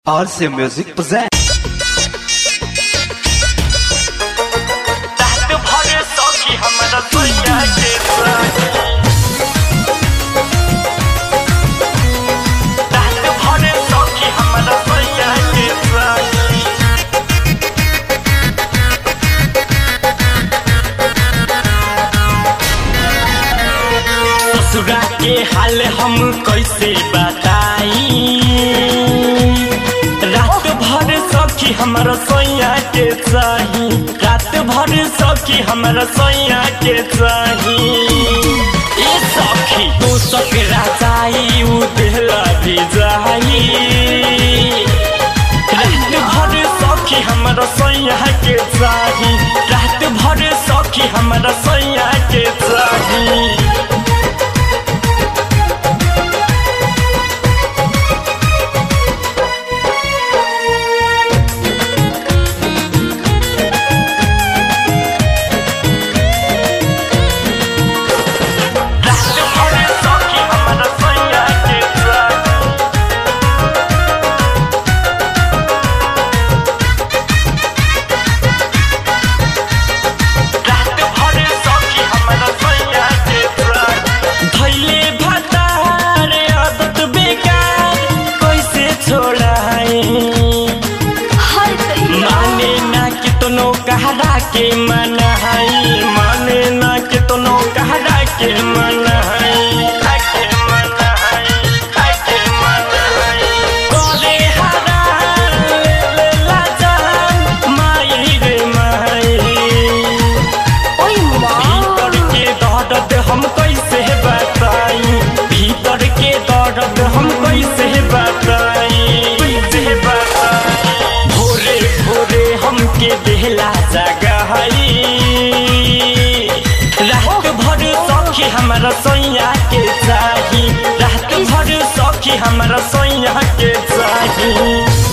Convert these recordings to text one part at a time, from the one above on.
RC Music presents. रात भर सौखी हमरा सोया के साथी रात भर सौखी हमरा सोया के साथी ससुरा के हाल हम कैसे बताई रात भर सखी हमरा सोया के चाही रात भर सखी हमरा सोया के चाही ए सखी तू सकरा चाही उ देहला भी जाई रात भर सखी हमरा सोया के चाही रात भर सखी हमरा सोया के चाही रात भर सखी हमरा सोया के चाही रात भर सखी हमरा सोया के चाही धैले भतार आदत बेकार कैसे छोड़ाई माने ना कितनो कहरा के मनहाई माने ना कितनो कहरा के मनहाई के मनहाई के मनहाई करे हरा ले ले ला जान माई रे माई भीतर के दर्द हम कैसे बताई भीतर के दर्द हम कैसे बताई कैसे बताई भोरे भोरे हमके देहला जगहई रात भर सखी हमरा सोया के चाही रात भर सखी हमरा सोया के चाही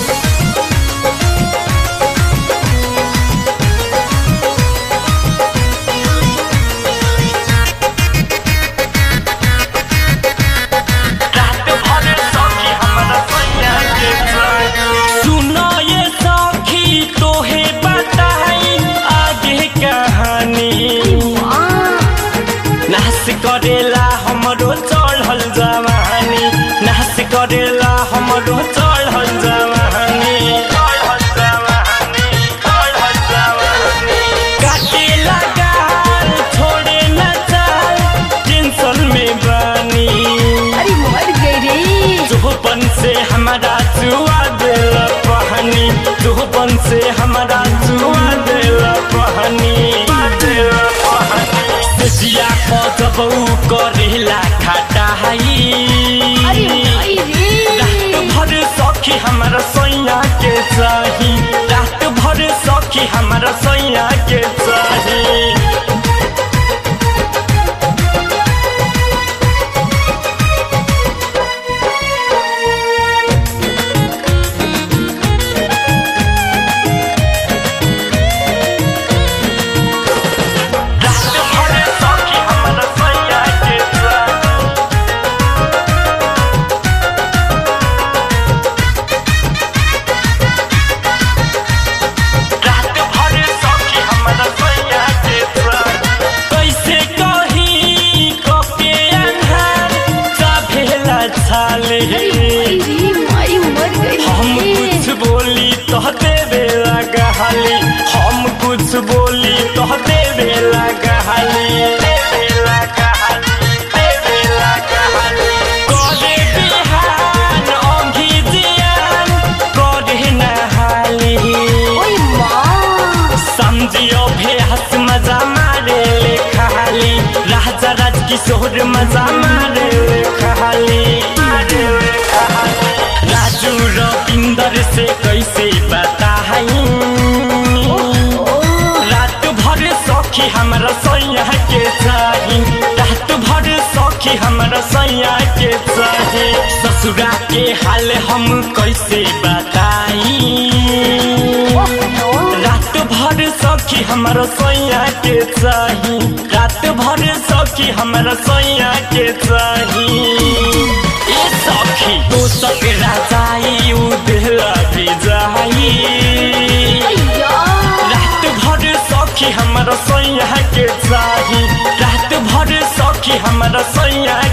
रात भर सखी हमरा सोया के चाही सुनो ये सखी तोहे बताई आगे कहानी नाश करेला हमरो चढ़ल जवानी नाश करेला हमरो चढ़ल जवानी चढ़ल जवानी चढ़ल जवानी काटे लगाल छोड़े न चाल टेंशन में बानी अरे मर गई रे चुहपन से हमारा चुआ दिल पहनी चुहपन से हमारा चुआ दिल पहनी दिल पहनी सिया को जब ऊ करेला खाटा अरे भाई रात रे भर सखी हमारा सोया के चाही रात भर सखी हमारा सोया के चाही रात भर सखी हमरा सोया के चाही रात भर सखी हमरा सोया के चाही कैसे कही कके अन्हार चाभेला छाले अरे भाई रे माई मर गई हम रे कुछ बोली तो देवे लगहली हम कुछ बोली तो देवे लगहली देवे लगहली देवे लगहली करे बिहान ओंघी जियान करे नहाली ओए माँ समझियो भेस मजा मारे ले खाली राजा राज किशोर मजा मारे ले खाली मारे ले खाली राजू रविंदर से कैसे बताई रात भर सखी हमरा सैया के चाही रात भर सखी हमरा सैया के चाही ससुरा के हाल हम कैसे बताई रात भर सखी हमरा सोया के चाही रात भर सखी हमरा सोया के चाही ए सखी तो सकरा चाही उ देहला कि हमरा सैया